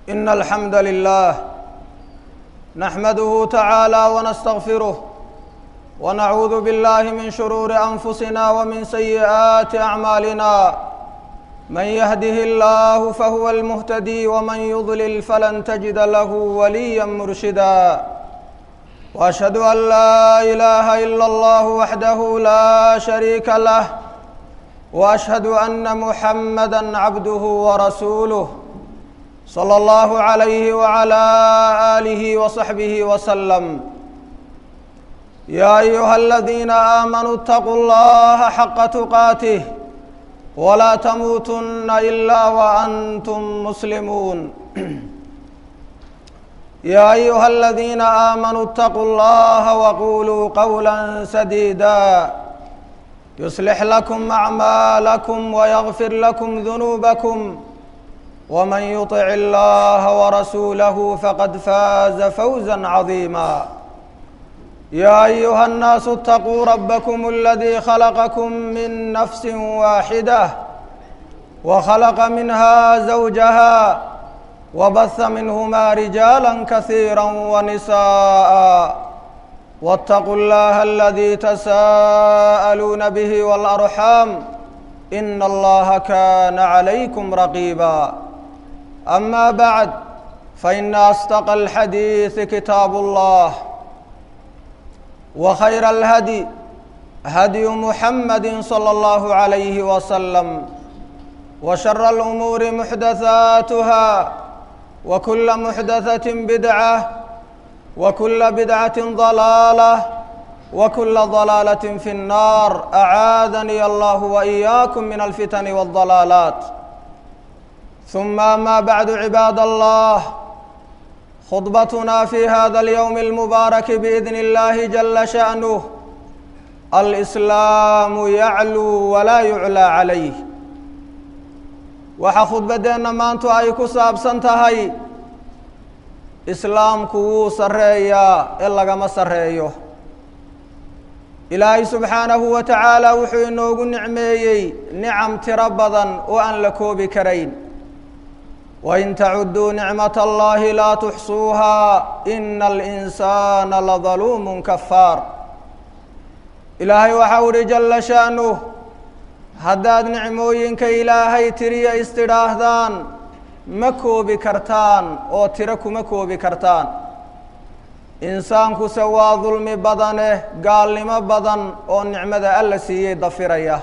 إن الحمد لله نحمده تعالى ونستغفره ونعوذ بالله من شرور أنفسنا ومن سيئات أعمالنا من يهده الله فهو المهتدي ومن يضلل فلن تجد له وليا مرشدا واشهد ان لا اله الا الله وحده لا شريك له واشهد ان محمدا عبده ورسوله صلى الله عليه وعلى اله وصحبه وسلم يا ايها الذين امنوا اتقوا الله حق تقاته ولا تموتن الا وانتم مسلمون يا ايها الذين امنوا اتقوا الله وقولوا قولا سديدا يصلح لكم اعمالكم ويغفر لكم ذنوبكم ومن يطع الله ورسوله فقد فاز فوزا عظيما يا ايها الناس اتقوا ربكم الذي خلقكم من نفس واحده وخلق منها زوجها وبث منهما رجالا كثيرا ونساء واتقوا الله الذي تساءلون به والارحام ان الله كان عليكم رقيبا اما بعد فان اصدق الحديث كتاب الله وخير الهدي هدي محمد صلى الله عليه وسلم وشر الامور محدثاتها وكل محدثه بدعه وكل بدعه ضلاله وكل ضلاله في النار اعاذني الله واياكم من الفتن والضلالات ثم ما بعد عباد الله خطبتنا في هذا اليوم المبارك باذن الله جل شانه الاسلام يعلو ولا يعلى عليه waxaa khudbaddeenna maantu ay ku saabsan tahay islaamku wuu sarreeyaa ee lagama sarreeyo ilaahay subxaanahu wa tacaala wuxuu inoogu nicmeeyey nicam tiro badan oo aan la koobi karayn wain tacudduu nicmat allahi laa tuxsuuhaa ina alinsaana ladaluumun kafaar ilaahay waxau uhi jalla sha'nuh haddaad nicmooyinka ilaahay tiriya istidhaahdaan ma koobi kartaan oo tiro kuma koobi kartaan insaankuse waa dulmi badaneh gaalnimo badan oo nicmada alla siiyey dafiraya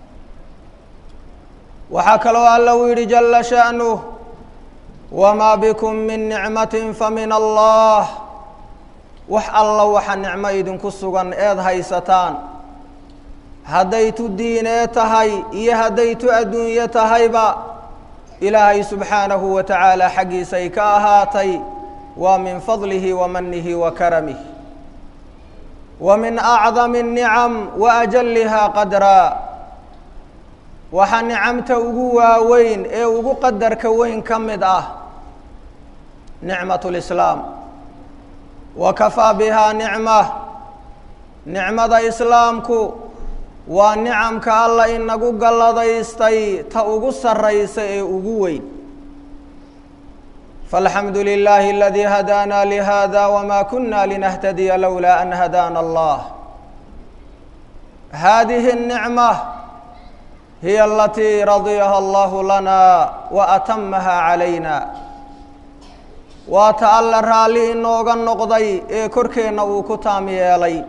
waxaa kaloo alla uu yidhi jalla sha'nuh wamaa bikum min nicmatin fa min allah wax alla waxa nicmo idinku sugan eed haysataan hadday tu diinee tahay iyo hadday tu adduunye tahayba ilaahay subxaanahu wa tacaala xaggiisay ka ahaatay waa min fadlihi wa manihi wa karamih wa min acdami الnicam wa ajalihaa qadraa waxaa nicamta ugu waaweyn ee ugu qadarka weyn ka mid ah nicmat اlislaam wa kafaa bihaa nicma nicmada islaamku waa nicamka alla inagu galladaystay ta ugu sarraysa ee ugu weyn faalxamdu lilaahi aladii hadaana lihada wma kuna linahtadiya lowlaa an hadaana allah hadihi الnicma hiya alatii radiyaha allahu lana wa atamaha calayna waa ta alla raalli inooga noqday ee korkeenna uu ku taam yeelay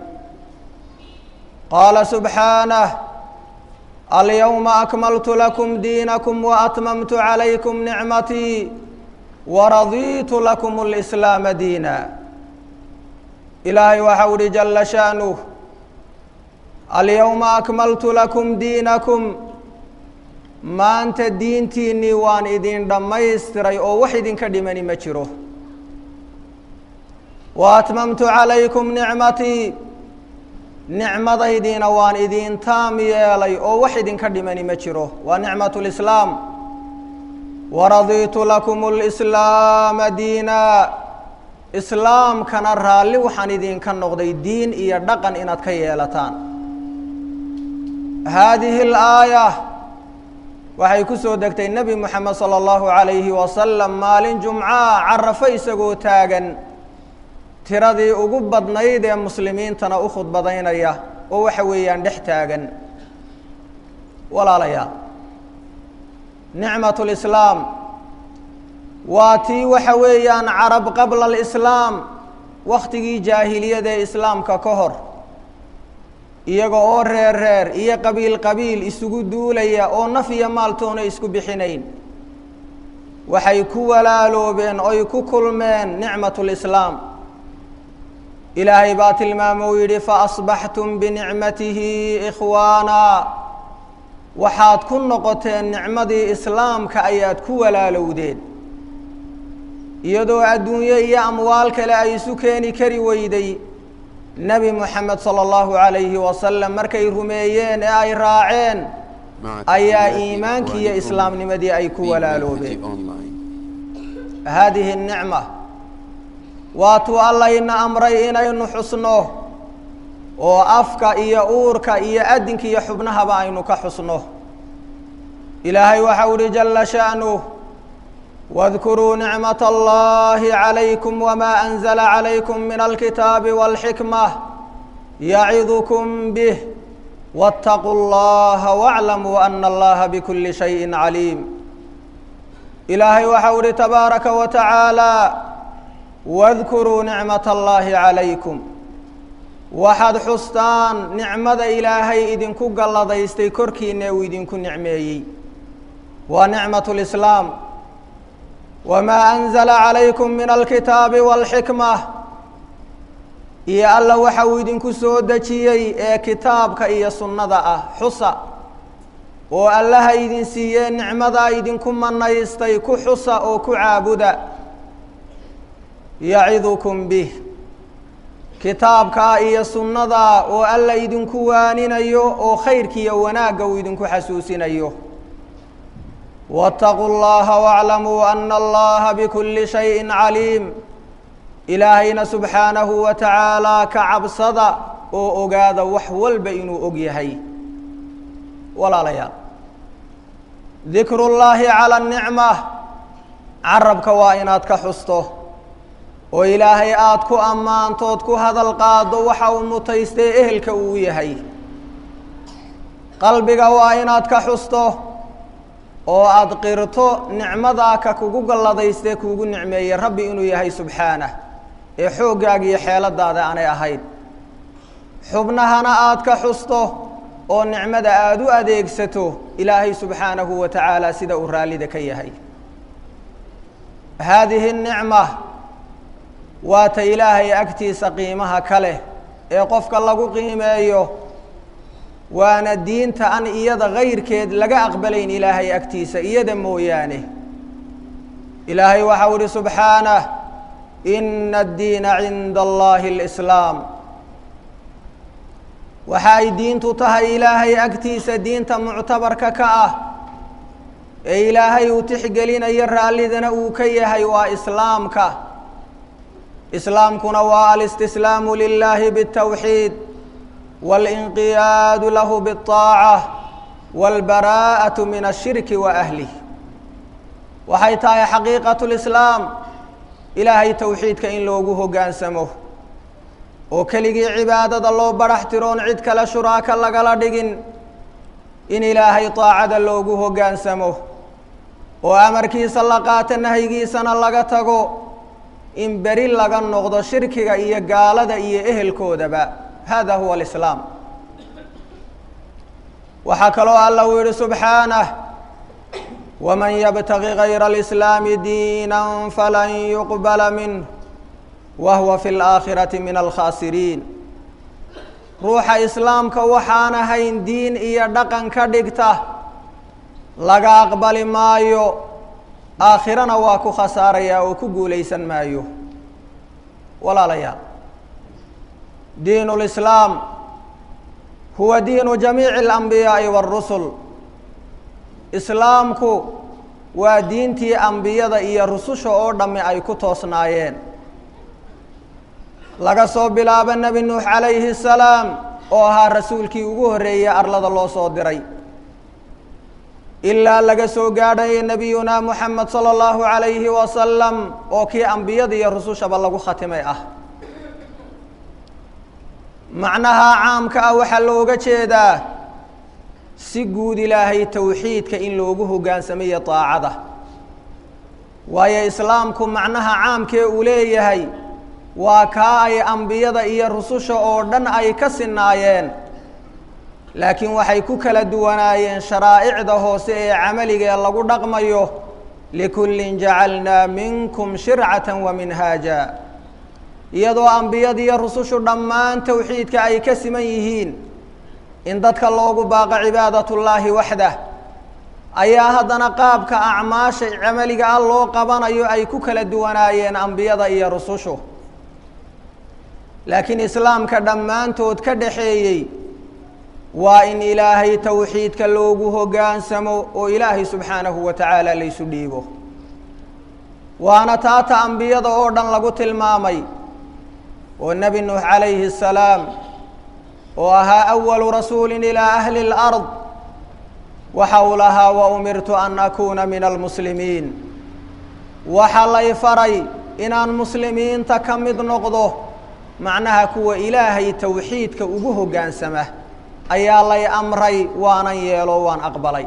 qaala subxaanah alyowma akmaltu lakum diinakum waatmamtu calaykum nicmatii waradiitu lakum اlislaama diina ilaahay waxau uhi jalla sha'nuh alyowma akmaltu lakum diinakum maanta diintiinnii waan idin dhammaystiray oo wax idinka dhimani ma jiro wa atmamtu calaykum nicmatii nicmadaydiina waan idin taam yeelay oo wax idinka dhimani ma jiro waa nicmat lislaam waradiitu lakum lislaama diina islaamkana raalli waxaan idinka noqday diin iyo dhaqan inaad ka yeelataan haadihi alaaya waxay ku soo degtay nebi moxamed sala allahu calayhi wasalam maalin jumcaa carafo isagoo taagan tiradii ugu badnayd ee muslimiintana u khudbadaynaya oo waxa weeyaan dhex taagan walaalayaal nicmat lislaam waa tii waxa weeyaan carab qabla alislaam wakhtigii jaahiliyada ee islaamka ka hor iyaga oo reer reer iyo qabiil qabiil isugu duulaya oo naf iyo maaltoona isku bixinayn waxay ku walaaloobeen oy ku kulmeen nicmat lislaam ilaahay baa tilmaamo uu yidhi faasbaxtum binicmatihi ikhwaana waxaad ku noqoteen nicmadii islaamka ayaad ku walaalowdeen iyadoo adduunye iyo amwaal kale ay isu keeni kari weyday nebi moxamed sala allahu calayhi wasalam markay rumeeyeen ee ay raaceen ayaa iimaankii iyo islaamnimadii ay ku walaaloobeen haadihi nicma waatuu allayna amray inaynu xusno oo afka iyo uurka iyo adinka iyo xubnahaba aynu ka xusno ilaahay waxau uhi jala sha'nuh واذkuruu nicmaة اllahi عalaykum wma أnزla عalaykum min alkitaabi wاlxikmة yacidukm bih wاtaquu اllaha wاclamuu ana allaha bkuli shayءi caliim ilaahay waxau uhi tabaaraka wa tacaalى wadkuruu nicmaة اllahi عalaykum waxaad xustaan nicmada ilaahay idinku galladaystay korkiina uu idinku nicmeeyey waa nicmaة اlislaam wmaa anzla calaykum min alkitaabi wاlxikma iyo alla waxa uu idinku soo dejiyey ee kitaabka iyo sunnada ah xusa oo allaha idin siiyee nicmadaa idinku manaystay ku xusa oo ku caabuda yacidukum bih kitaabkaa iyo sunnadaa oo alla idinku waaninayo oo khayrkiiyo wanaagga uu idinku xasuusinayo wاtaquu اllaha wاclamuu ana allaha bkuli shayءi caliim ilaahayna subxaanahu wa tacaalaa ka cabsada oo ogaada wax walba inuu og yahay walaalayaal dikru اllahi calى الnicma carabka waa inaad ka xusto oo ilaahay aada ku ammaantood ku hadal qaado waxa uu mutaystay ehelka uu yahay qalbiga waa inaad ka xusto oo aada qirto nicmadaa ka kugu galladaystee kuugu nicmeeyey rabbi inuu yahay subxaanah ee xooggaaga iyo xeeladaada aanay ahayn xubnahana aada ka xusto oo nicmada aada u adeegsato ilaahay subxaanahu wa tacaala sida uu raallida ka yahay haadihi nicma waa ta ilaahay agtiisa qiimaha ka leh ee qofka lagu qiimeeyo waana diinta an iyada kayrkeed laga aqbalayn ilaahay agtiisa iyada mooyaane ilaahay waxau ihi subxaanah ina addiina cinda allahi اlislaam waxa ay diintu tahay ilaahay agtiisa diinta muctabarka ka ah ee ilaahay uu tixgelinayo raallidana uu ka yahay waa islaamka islaamkuna waa alistislaamu lilahi bاtawxiid wاlinqiyaadu lahu bالطaacة wاlbaraءaة min الshirki wa ahlih waxay tahay xaqiiqaة اlislaam ilaahay towxiidka in loogu hoggaansamo oo keligii cibaadada loo barax tiroon cid kale shuraaka lagala dhigin in ilaahay طaacada loogu hoggaansamo oo amarkiisa la qaato nahyigiisana laga tago in beri laga noqdo shirkiga iyo gaalada iyo ehelkoodaba hada huwa alislaam waxaa kaloo alla uu yihi subxaanah waman yabtagi gayra alislaami diina falan yuqbala minh wa huwa fi اlaakhirati min alkhaasiriin ruuxa islaamka waxaan ahayn diin iyo dhaqan ka dhigta laga aqbali maayo aakhirana waa ku khasaarayaa oo ku guulaysan maayo walaalayaal diin اlislaam huwa diinu jamiici اlanbiyaaءi wاrusul islaamku waa diintii ambiyada iyo rususha oo dhamme ay ku toosnaayeen laga soo bilaabo nebi nuux calayhi الsalaam oo ahaa rasuulkii ugu horreeyey arlada loo soo diray ilaa laga soo gaadhayo nebiyunaa moxamed sala allahu calayhi wasalam oo kii ambiyada iyo rusushaba lagu khatimay ah macnaha caamka ah waxaa looga jeedaa si guud ilaahay towxiidka in loogu hoggaansamayo daacada waayo islaamku macnaha caamkee uu leeyahay waa kaa ay ambiyada iyo rususha oo dhan ay ka sinaayeen laakiin waxay ku kala duwanaayeen sharaa'icda hoose ee camaligae lagu dhaqmayo likullin jacalnaa minkum shircatan wa minhaaja iyadoo ambiyada iyo rusushu dhammaan towxiidka ay ka siman yihiin in dadka loogu baaqo cibaadatullaahi waxdah ayaa haddana qaabka acmaasha camaliga ah loo qabanayo ay ku kala duwanaayeen ambiyada iyo rusushu laakiin islaamka dhammaantood ka dhaxeeyey waa in ilaahay towxiidka loogu hoggaansamo oo ilaahay subxaanahu wa tacaala laysu dhiibo waana taata ambiyada oo dhan lagu tilmaamay oo nebi nuux calayhi الsalaam oo ahaa awalu rasuulin ilaa ahli اlأrض waxa uu lahaa wa umirtu an akuuna min almuslimiin waxa lay faray inaan muslimiinta ka mid noqdo macnaha kuwa ilaahay towxiidka ugu hoggaansama ayaa lay amray waanan yeelo waan aqbalay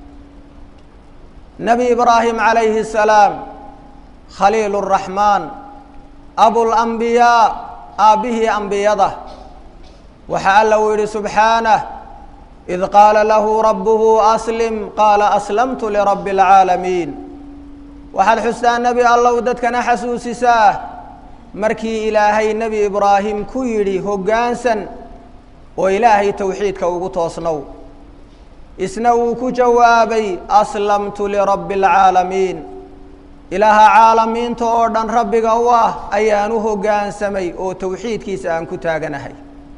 nebi ibraahim calayhi الsalaam khaliil الraxmaan abulambiyaa aabbihii ambiyada waxaa alla uu yidhi subxaanah id qaala lahu rabbuhu aslim qaala aslamtu lirabbi اlcaalamiin waxaad xustaa nebi allow dadkana xasuusisaa markii ilaahay nebi ibraahim ku yidhi hoggaansan oo ilaahay towxiidka ugu toosnow isna uu ku jawaabay aslamtu lirabbi اlcaalamiin ilaaha caalamiinta oo dhan rabbiga u ah ayaan u hoggaansamay oo towxiidkiisa aan ku taaganahay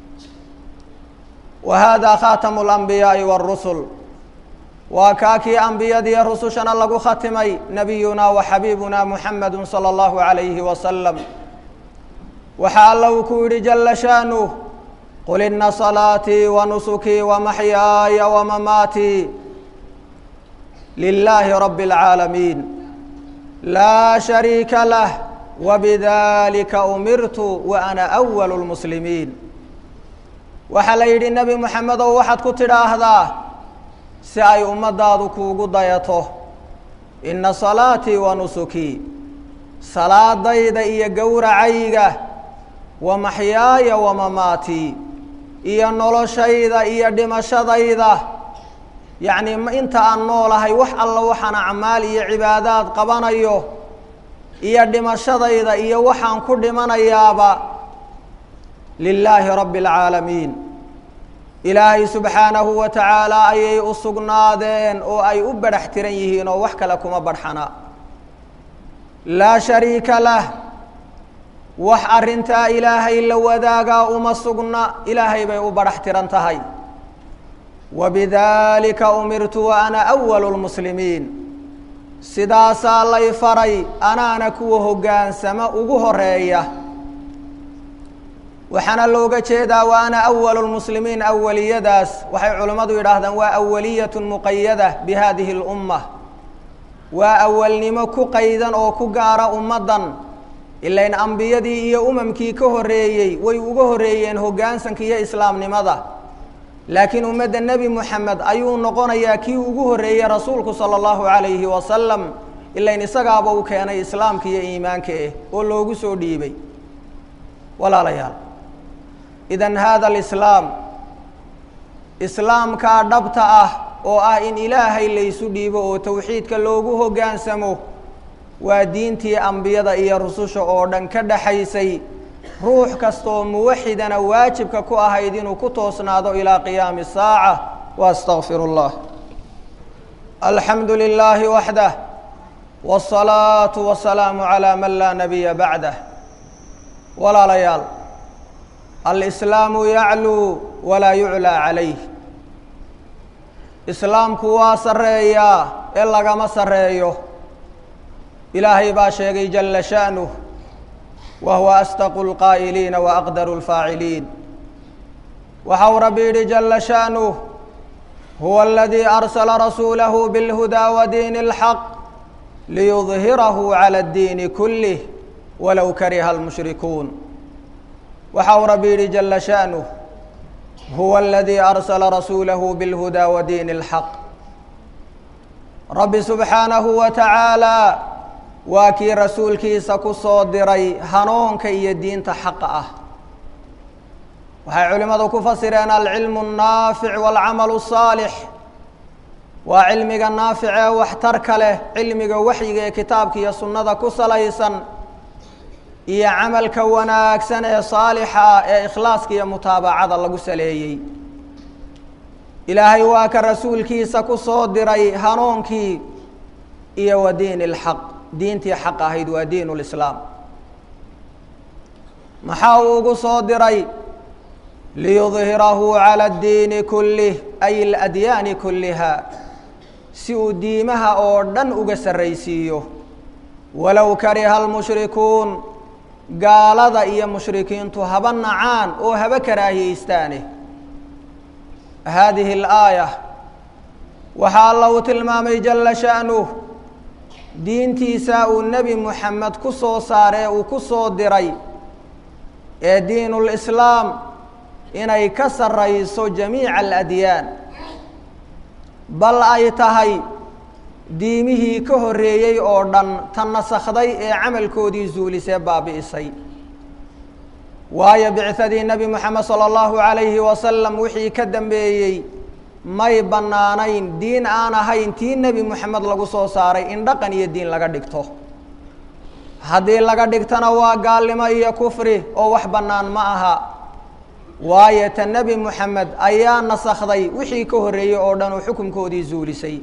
wa haadaa khaatamu اlambiyaa'i wاrusul waa kaa kii ambiyadiiyo rusushana lagu khatimay nabiyunaa wa xabiibunaa muxamedu salى اllahu عalayhi wasalam waxaa alla uu ku yidhi jala shaanuh qul ina salaatii wa nusukii wa maxyaaya wa mamaatii lilaahi rabbi اlcaalamiin laa shariika lah wabidalika umirtu wa ana awalu lmuslimiin waxaa la yidhi nebi moxamedow waxaad ku tidhaahdaa si ay ummaddaadu kuugu dayato ina salaatii wa nusukii salaadayda iyo gowracayga wa maxyaaya wa mamaatii iyo noloshayda iyo dhimashadayda yacnii inta aan noolahay wax alla waxaan acmaal iyo cibaadaad qabanayo iyo dhimashadayda iyo waxaan ku dhimanayaaba lilaahi rabbi اlcaalamiin ilaahay subxaanahu wa tacaala ayay u sugnaadeen oo ay u badhax tiran yihiin oo wax kale kuma badhxana laa shariika lah wax arrintaa ilaahay la wadaagaa uma sugna ilaahay bay u badhax tiran tahay wabidalika umirtu wa ana awalu lmuslimiin sidaasaa lay faray anaana kuwa hoggaansama ugu horeeya waxaana looga jeedaa wa ana awalu lmuslimiin awaliyadaas waxay culimmadu yidhaahdaan waa awaliyat muqayada bi hadihi اlumma waa awalnimo ku qaydan oo ku gaara ummaddan ilain ambiyadii iyo umamkii ka horreeyey way uga horreeyeen hoggaansanka iyo islaamnimada laakiin ummadda nebi moxamed ayuu noqonayaa kii ugu horreeyey rasuulku sala allahu calayhi wasalam ilain isagaaba uu keenay islaamka iyo iimaanka eh oo loogu soo dhiibay walaalayaal idan hada alislaam islaamkaa dhabta ah oo ah in ilaahay laysu dhiibo oo towxiidka loogu hoggaansamo waa diintii ambiyada iyo rususha oo dhan ka dhaxaysay ruux kastaoo muwaxidana waajibka ku ahayd inuu ku toosnaado ilaa qiyaami الsaaca waastaqfir اllah alxamdu lilaahi waxdah wالsalaaةu wasalaamu calaa man laa nabiya bacdah walaalayaal alislaamu yacluu walaa yuclaa calayh islaamku waa sarreeyaa ee lagama sarreeyo ilaahay baa sheegay jala sha'nuh wa huwa asdaqu اlqaa'iliina wa aqdaru اlfaaciliin waxa uu rabbi yidhi jala sha'nuh huwa aladii arsala rasuulahu bilhudaa wa diini اlxaq liyudhirahu cala اddiini kulih walow kariha almushrikuun waxa uu rabbi yidhi jala sha'nuh huwa aladii arsala rasuulahu bilhudaa wa diini اlxaq rabbi subxaanahu wa tacaala waa kii rasuulkiisa ku soo diray hanuunka iyo diinta xaqa ah waxay culimmadu ku fasireen alcilmu الnaafic wاlcamalu الsaalix waa cilmiga naafic ee waxtarka leh cilmiga waxyiga ee kitaabka iyo sunnada ku salaysan iyo camalka wanaagsan ee saalixa ee ikhlaaska iyo mutaabacada lagu saleeyey ilaahay waa ka rasuulkiisa ku soo diray hanuunkii iyo wa diini اlxaq diintii xaq ahayd waa diin اlislaam maxaa uu ugu soo diray liyudhirahu calى اddiini kulih ay اladyaani kuliha si uu diimaha oo dhan uga sarraysiiyo walow kariha almushrikuun gaalada iyo mushrikiintu haba nacaan oo haba karaahiyeystaane haadihi اlaaya waxaa alla uu tilmaamay jala sha'nuh diintiisa uu nebi moxamed ku soo saaree uu ku soo diray ee diin اlislaam inay ka sarrayso jamiica aladyaan bal ay tahay diimihii ka horreeyey oo dhan ta nasakhday ee camalkoodii zuulisee baabi'isay waayo bicadii nebi moxamed sala allahu calayhi wasalam wixii ka dambeeyey may bannaanayn diin aan ahayn tii nebi moxamed lagu soo saaray in dhaqan iyo diin laga dhigto haddii laga dhigtona waa gaalnimo iyo kufri oo wax bannaan ma aha waayo ta nebi moxamed ayaa nasakhday wixii ka horreeyey oo dhan oo xukunkoodii zuulisay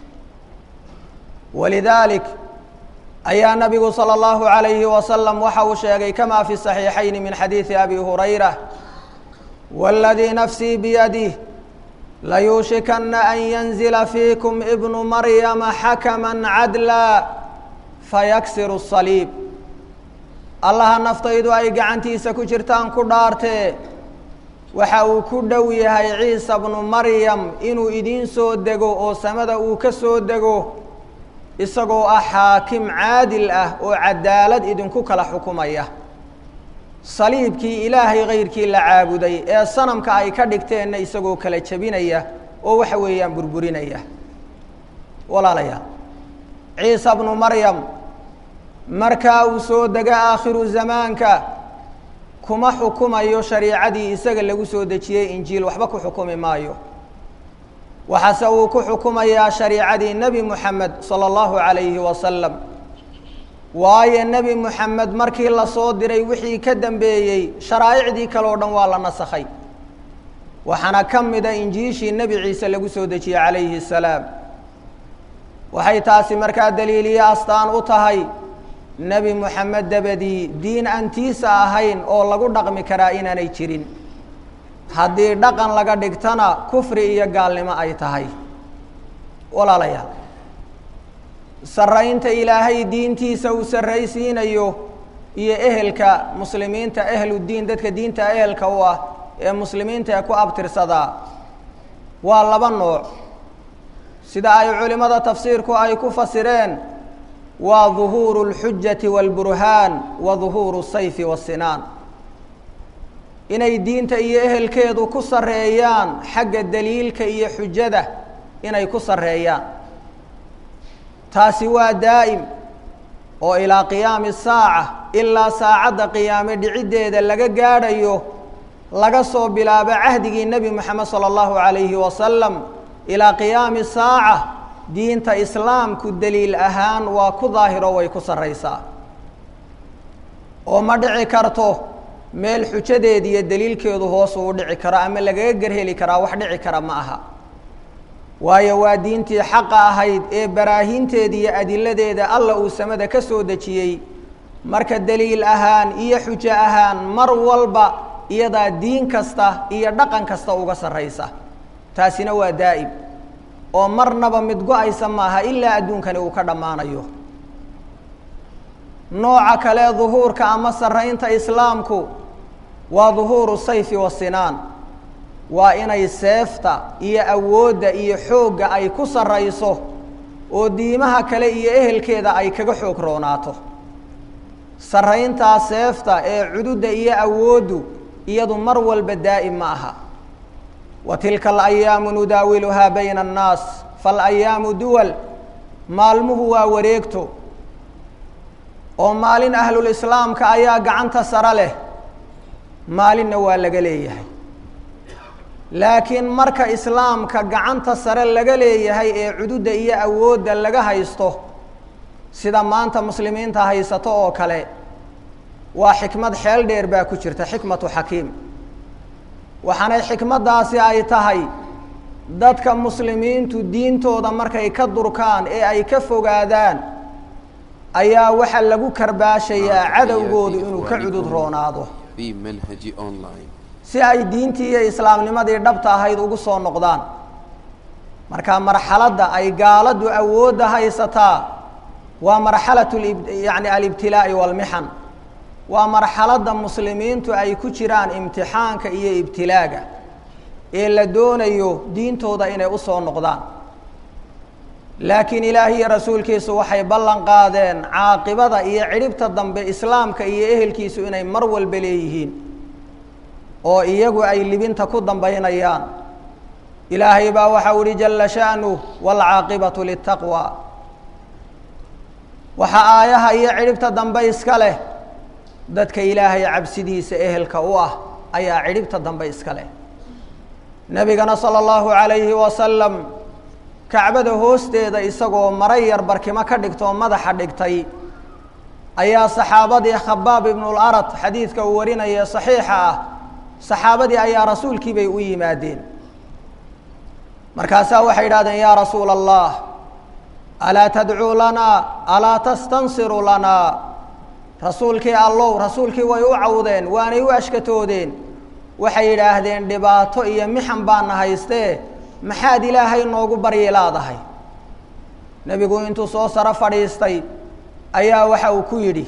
walidaalik ayaa nabigu salى اllahu عalayhi wasalam waxa uu sheegay kama fi صaxiixayn min xadiidi abi hurayra wاladii nafsii biyadih layuushikana an yanzila fiikum ibnu maryama xakama cadla fayaksiru الصaliib allaha naftaydu ay gacantiisa ku jirtaan ku dhaartee waxa uu ku dhow yahay ciisa bnu maryam inuu idiin soo dego oo samada uu ka soo dego isagoo ah xaakim caadil ah oo cadaalad idinku kala xukumaya saliibkii ilaahay kayrkii la caabuday ee sanamka ay ka dhigteenna isagoo kala jebinaya oo waxa weeyaan burburinaya walaalayaal ciisa bnu maryam markaa uu soo dego aakhiru zamaanka kuma xukumayo shariicadii isaga lagu soo dejiyey injiil waxba ku xukumi maayo waxaase uu ku xukumayaa shariicadii nebi moxamed sala allahu calayhi wasalam waayo nebi moxamed markii lasoo diray wixii ka dambeeyey sharaa'icdii kale o dhan waa la nasakhay waxaana ka mida injiishii nebi ciise lagu soo dejiyey calayhi salaam waxay taasi markaa daliiliye astaan u tahay nebi moxamed dabadii diin antiisa ahayn oo lagu dhaqmi karaa inaanay jirin haddii dhaqan laga dhigtana kufri iyo gaalnimo ay tahay walaalayaal sarraynta ilaahay diintiisa uu sarraysiinayo iyo ehelka muslimiinta ehludiin dadka diinta ehelka u ah ee muslimiinta ee ku abtirsadaa waa laba nooc sida ay culimmada tafsiirku ay ku fasireen waa duhuuru اlxujati wاlburhaan wa duhuuru sayfi wasinaan inay diinta iyo ehelkeedu ku sarreeyaan xagga daliilka iyo xujada inay ku sarreeyaan taasi waa daa'im oo ilaa qiyaami saaca ilaa saacadda qiyaame dhiciddeeda laga gaadhayo laga soo bilaabo cahdigii nebi moxamed sala allahu calayhi wasalam ilaa qiyaami saaca diinta islaamku daliil ahaan waa ku daahiro way ku sarraysaa oo ma dhici karto meel xujadeeda iyo daliilkeedu hoos uu dhici karo ama lagaga gerheli karaa wax dhici kara ma aha waayo waa diintii xaqa ahayd ee baraahinteeda iyo adiladeeda alla uu samada ka soo dejiyey marka daliil ahaan iyo xujo ahaan mar walba iyadaa diin kasta iyo dhaqan kasta uga sarraysa taasina waa daa'im oo marnaba mid go-aysa maaha ilaa adduunkani uu ka dhammaanayo nooca kale duhuurka ama sarraynta islaamku waa duhuuru sayfi wasinaan waa inay seefta iyo awoodda iyo xoogga ay ku sarrayso oo diimaha kale iyo ehelkeeda ay kaga xoog roonaato sarrayntaa seefta ee cududda iyo awooddu iyadu mar walba daa'im ma aha wa tilka alayaamu nudaawiluhaa bayna annaas faalayaamu duwal maalmuhu waa wareegto oo maalin ahlulislaamka ayaa gacanta sare leh maalinna waa laga leeyahay laakiin marka islaamka gacanta sare laga leeyahay ee cududda iyo awoodda laga haysto sida maanta muslimiinta haysato oo kale waa xikmad xeel dheer baa ku jirta xikmatu xakiim waxaanay xikmaddaasi ay tahay dadka muslimiintu diintooda markay ka durkaan ee ay ka fogaadaan ayaa waxaa lagu karbaashayaa cadowgoodu inuu ka cudud roonaado في منهج أونلاين si ay diintii iyo islaamnimadii dhabta ahayd ugu soo noqdaan marka marxaladda ay gaaladu awoodda haysataa waa marxalatu lib- yani alibtilaa'i walmixan waa marxaladda muslimiintu ay ku jiraan imtixaanka iyo ibtilaaga ee la doonayo diintooda inay u soo noqdaan laakiin ilaahi iyo rasuulkiisu waxay ballan qaadeen caaqibada iyo cidhibta dambe islaamka iyo ehelkiisu inay mar walba leeyihiin oo iyagu ay libinta ku dambaynayaan ilaahay baa waxau ihi jala sha'nuh waalcaaqibatu litaqwa waxaa aayaha iyo cidhibta dambe iska leh dadka ilaahay cabsidiisa ehelka u ah ayaa cidhibta dambe iska leh nebigana sala allahu calayhi wasalam kacbada hoosteeda isagoo mara yar barkimo ka dhigtoo madaxa dhigtay ayaa saxaabadii khabaab ibnularad xadiidka uu warinaya saxiixa ah saxaabadii ayaa rasuulkii bay u yimaadeen markaasaa waxay idhahdeen yaa rasuula allah alaa tadcuu lanaa alaa tastansiru lanaa rasuulkii allow rasuulkii way u cawdeen waanay u ashkatoodeen waxay yidhaahdeen dhibaato iyo mixan baana haystee maxaad ilaahay noogu baryi laadahay nebigu intuu soo saro fadhiistay ayaa waxa uu ku yidhi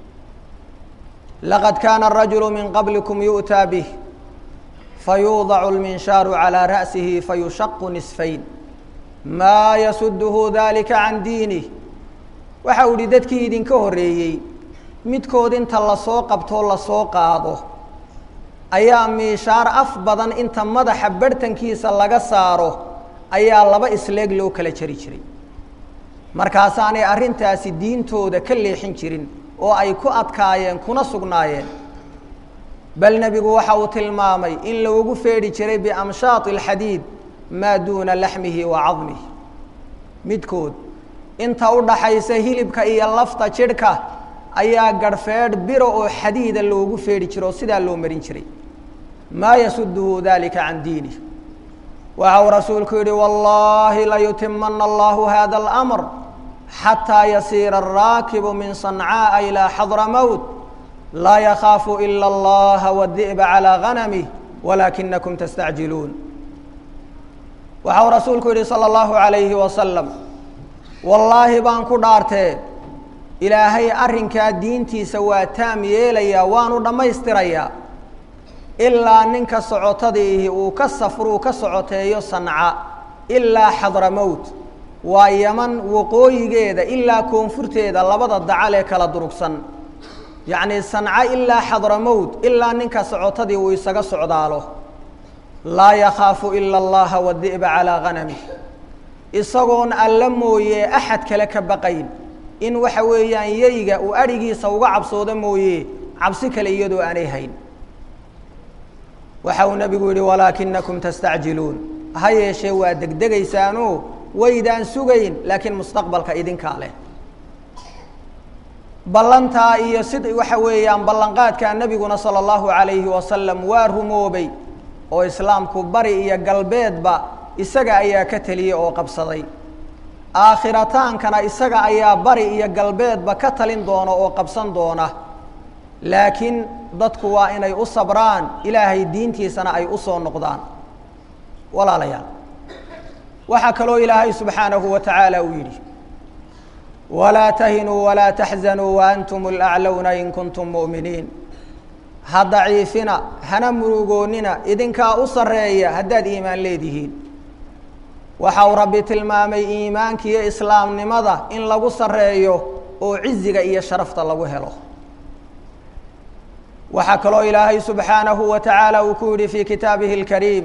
laqad kaana arajulu min qablikum yu'taa bih fayuudacu alminshaaru calaa ra'sihi fayushaqu nisfayn maa yasuduhu dalika can diinih waxa uu yihi dadkii idinka horreeyey midkood inta lasoo qabtoo lasoo qaado ayaa miishaar af badan inta madaxa barhtankiisa laga saaro ayaa laba isleeg loo kala jari jiray markaasaanay arrintaasi diintooda ka leexin jirin oo ay ku adkaayeen kuna sugnaayeen bal nebigu waxa uu tilmaamay in loogu feedhi jiray biamshaati alxadiid maa duuna laxmihi wa cadmihi midkood inta u dhaxaysa hilibka iyo lafta jidhka ayaa garhfeedh biro oo xadiida loogu feedhi jiro oo sidaa loo marin jiray maa yasuduhu dalika can diinih waxa uu rasuulku yihi wallaahi layutimana allahu hada اlamr xataa yasiira araakibu min sancaaءa ilaa xadra mowt laa yakaafu ila اllaha wadi'ba calىa ganamih walaakinakum tastacjiluun waxa uu rasuulku yihi salى اllahu عalayhi wasalam wallaahi baan ku dhaartee ilaahay arrinkaa diintiisa waa taam yeelayaa waanu dhammaystirayaa ilaa ninka socotadiihi uu ka safruu ka socoteeyo sanca ilaa xadramowt waa yaman waqooyigeeda ilaa koonfurteeda labada dacal ee kala durugsan yacnii sanca ilaa xadramowt ilaa ninka socotadii uu isaga socdaalo laa yakhaafu ila allaha wadi'ba calaa ganamih isagoon alla mooye axad kale ka baqayn in waxa weeyaan yeyga uu adhigiisa uga cabsoodo mooye cabsi kale iyadoo aanay hayn waxa uu nebigu yihi walaakinakum tastacjiluun ha yeeshee waa degdegaysaano waydaan sugayn laakiin mustaqbalka idinkaa leh ballantaa iyo sid waxa weeyaan ballanqaadkaa nebiguna sala allahu calayhi wasalam waa rumoobay oo islaamku bari iyo galbeedba isaga ayaa ka teliyey oo qabsaday aakhiratankana isaga ayaa bari iyo galbeedba ka talin doona oo qabsan doona laakiin dadku waa inay u sabraan ilaahay diintiisana ay u soo noqdaan walaalayaal waxaa kaloo ilaahay subxaanahu wa tacaala uu yidhi walaa tahinuu walaa taxzanuu waantum alaclowna in kuntum mu'miniin ha daciifina hana murugoonnina idinkaa u sarreeya haddaad iimaan leedihiin waxa uu rabbi tilmaamay iimaanka iyo islaamnimada in lagu sarreeyo oo ciziga iyo sharafta lagu helo waxaa kaloo ilaahay subxaanahu wa tacaala uu ku yidhi fii kitaabihi اlkariim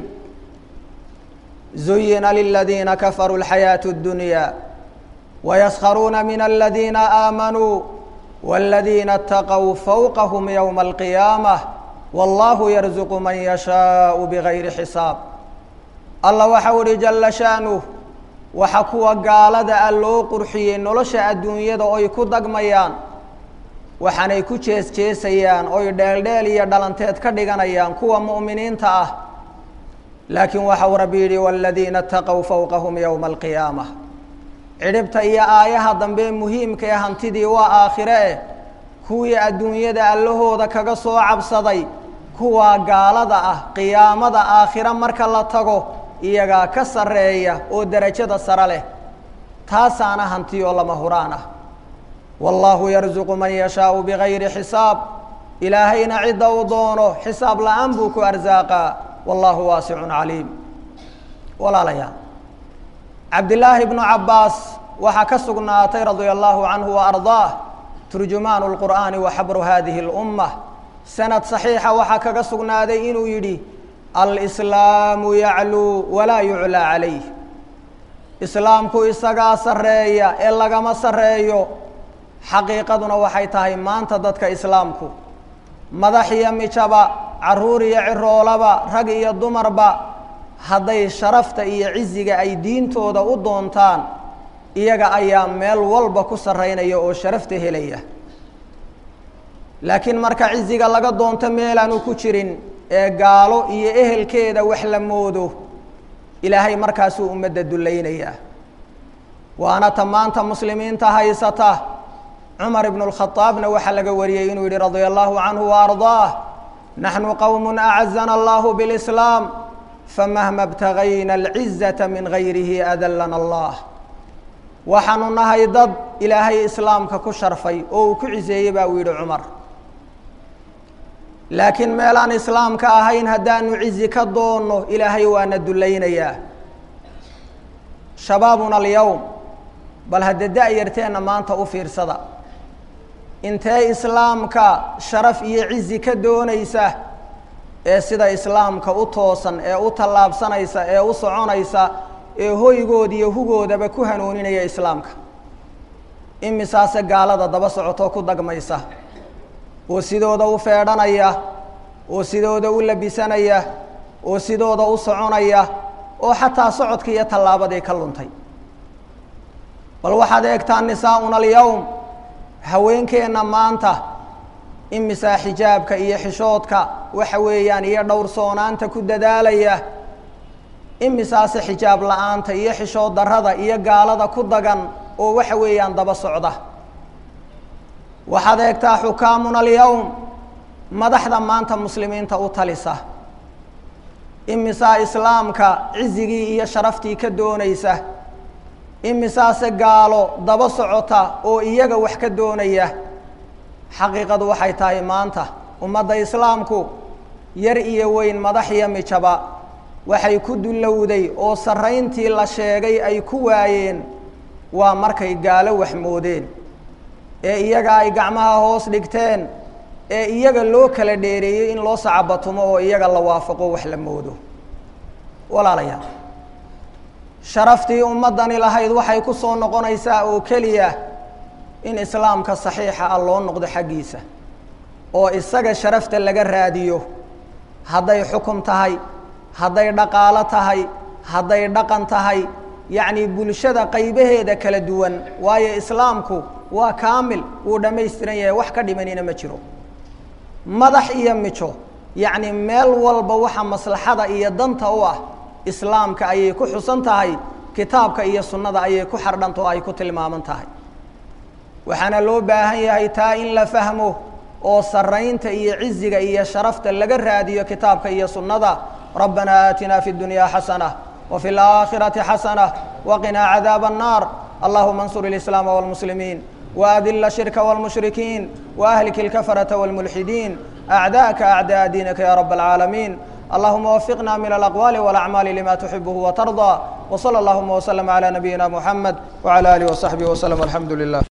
zuyina liladiina kafaruu اlxayaaةu اddunya wayaskharuuna min aladiina aamanuu wاladiina اtaqow fowqahm ywma alqiyaamة wallahu yarzuqu man yashaau bigayri xisaab allah waxau ihi jala sha'nuh waxa kuwa gaalada ah loo qurxiyey nolosha adduunyada oy ku dagmayaan waxaanay ku jees jeesayaan oy dheeldheel iyo dhalanteed ka dhiganayaan kuwa mu'miniinta ah laakiin waxau rabbi yidhi waaladiina ataqow fowqahum yowma alqiyaamah cidhibta iyo aayaha dambe muhiimka ee hantidii waa aakhire eh kuwii adduunyada allahooda kaga soo cabsaday kuwaa gaalada ah qiyaamada aakhire marka la tago iyagaa ka sarreeya oo derajada sare leh taasaana hanti oo lama huraan ah wallaahu yarzuqu man yashaau bigayri xisaab ilaahayna cidda uu doono xisaab la-aan buu ku arsaaqaa wallaahu waasicun caliim walaalayaal cabdillaahi bnu cabbaas waxaa ka sugnaatay radia allahu canhu wa ardaah turjumaanu lqur'aani wa xabru hadihi اlummah sanad saxiixa waxaa kaga sugnaaday inuu yidhi alslaamu yacluu walaa yuclaa calayh islaamku isagaa sarreeya ee lagama sarreeyo xaqiiqaduna waxay tahay maanta dadka islaamku madax iyo mijaba caruur iyo ciroolaba rag iyo dumarba hadday sharafta iyo ciziga ay diintooda u doontaan iyaga ayaa meel walba ku sarreynaya oo sharafta helaya laakiin marka ciziga laga doonto meelaanu ku jirin ee gaalo iyo ehelkeeda wax la moodo ilaahay markaasuu ummadda dullaynayaa waana ta maanta muslimiinta haysata cumar ibnu lkhadaabna waxaa laga wariyey inuu yihi radia allahu canhu wa ardaah naxnu qowm acazana allahu bilislaam famahma btagayna alcizata min gayrihi adallana allah waxaanu nahay dad ilaahay islaamka ku sharfay oo uu ku ciseeyey baa uu yidhi cumar laakiin meelaan islaamka ahayn haddaanu cizi ka doonno ilaahay waana dullaynayaa shabaabuna alyowm bal hadda da-yarteenna maanta u fiirsada intee islaamka sharaf iyo cizi ka doonaysa ee sida islaamka u toosan ee u tallaabsanaysa ee u soconaysa ee hoygooda iyo hugoodaba ku hanuuninaya islaamka imisaase gaalada daba socotoo ku dagmaysa oo sidooda u feedhanaya oo sidooda u labisanaya oo sidooda u soconaya oo xataa socodka iyo tallaabadii ka luntay bal waxaad eegtaa nisaa-una alyowm haweenkeenna maanta imisaa xijaabka iyo xishoodka waxa weeyaan iyo dhowrsoonaanta ku dadaalaya imisaase xijaab la-aanta iyo xishood darrada iyo gaalada ku dagan oo waxa weeyaan daba socda waxaad eegtaa xukaamuna alyowm madaxda maanta muslimiinta u talisa imisaa islaamka cizigii iyo sharaftii ka doonaysa imisaase gaalo daba socota oo iyaga wax ka doonaya xaqiiqadu waxay tahay maanta ummadda islaamku yar iyo weyn madax iyo mijaba waxay ku dullowday oo sarrayntii la sheegay ay ku waayeen waa markay gaalo wax moodeen ee iyaga ay gacmaha hoos dhigteen ee iyaga loo kala dheereeyey in loo sacabatumo oo iyaga la waafaqo wax la moodo walaalayaal sharaftii ummaddani lahayd waxay ku soo noqonaysaa oo keliya in islaamka saxiixa ah loo noqdo xaggiisa oo isaga sharafta laga raadiyo hadday xukum tahay hadday dhaqaalo tahay hadday dhaqan tahay yacni bulshada qaybaheeda kala duwan waayo islaamku waa kaamil wuu dhammaystiran yahay wax ka dhimanina ma jiro madax iyo mijo yacni meel walba waxa maslaxada iyo danta u ah islaamka ayay ku xusan tahay kitaabka iyo sunnada ayay ku xardhanta oo ay ku tilmaaman tahay waxaana loo baahan yahay taa in la fahmo oo saraynta iyo ciziga iyo sharafta laga raadiyo kitaabka iyo sunnada rabbana aatina fi اdunya xasana وفي الآخرة حسنة وقنا عذاب النار اللهم انصر الإسلام والمسلمين وأذل الشرك والمشركين وأهلك الكفرة والملحدين أعداءka أعداء diiنka ya رب العاaلمين اللهma وفقna من الأقوال والأعمال لma تحبه وترضى وصلى اللهma وسلم على نبيina محمد وعلى آله وصحبه وسلم الحمdu لله